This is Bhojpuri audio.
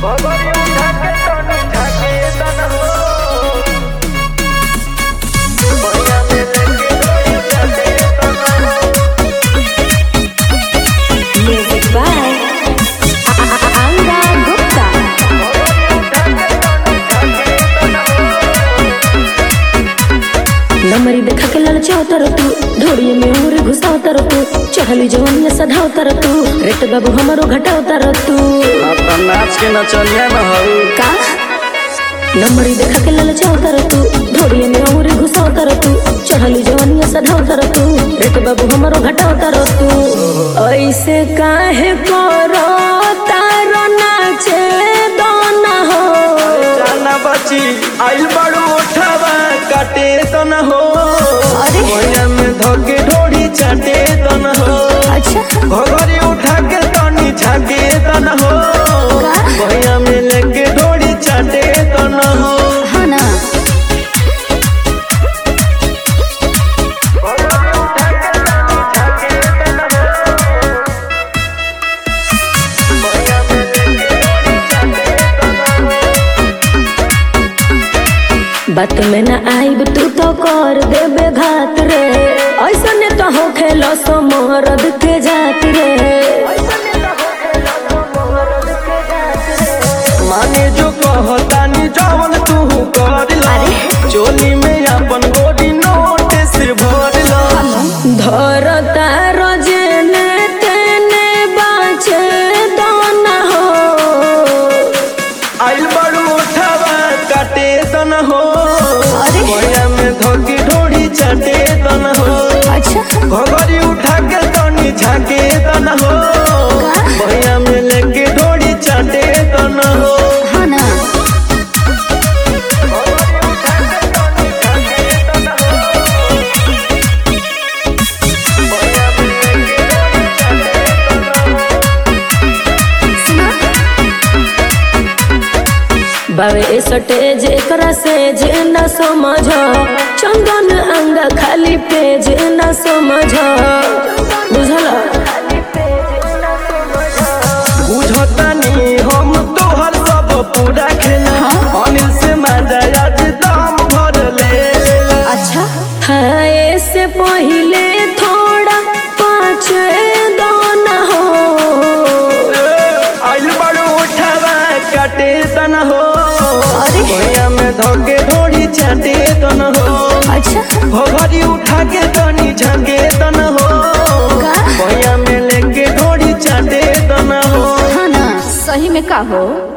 Music by Anga Gupta. नमरी देखा के ललचाओ तर तू ढोड़िए में उंगली घुसाओ तर तू चढ़ली जवनिया सधाओ तर तू रेट बाबू हमारो घटाओ तर तू अपना नाच के नचनिया न हऊ का नमरी देखा के ललचाओ तर तू ढोड़िए में उंगली घुसाओ तर तू चढ़ली जवनिया सधाओ तर तू रेट बाबू हमारो घटाओ तर तू ऐसे काहे करो तारो नाचे दोना हो जाना बची आइल बड़ू उठावा काटे तो न हो अरे। मोया में धोके ढोड़ी चाटे तो न हो अच्छा घोघरी उठा के तनी झाके तो न हो का? मोया में लेके ढोड़ी चाटे तो न हो हाँ ना बात में ना आईब तू तो कर देबे घात रे ऐसा ने तो हो खेलो सो मोरद के जात रे माने जो कहतानी जवन तू कर ला चोली में अपन गोडी नोट से भर ला धर तारो जेने तेने बाचे दोना हो आइल बड़ू उठावा काटे तन हो अरे। मोया में धोके ढोड़ी चाटे तन हो अच्छा घोघरी उठा के तनी झाके तन हो का? मोया में लेके ढोड़ी चाटे तन हो हाँ ना बावे सटेज एकरा से जे न समझ चंदन अंग खाली पेज न समझ बुझल बुझतानी हम तोहर सब पूरा खेला अनिल से मजा आज दाम भर ले अच्छा खाए से पहले थोड़ा पाँच दाना हो आइल बड़ू उठावा काटे तन हो अरे। भैया में धोके ढोड़ी चाटे तन हो अच्छा घोघरी उठा के तनी झगे तन हो का? भैया में लेके ढोड़ी चाटे तन हो हाँ ना सही में का हो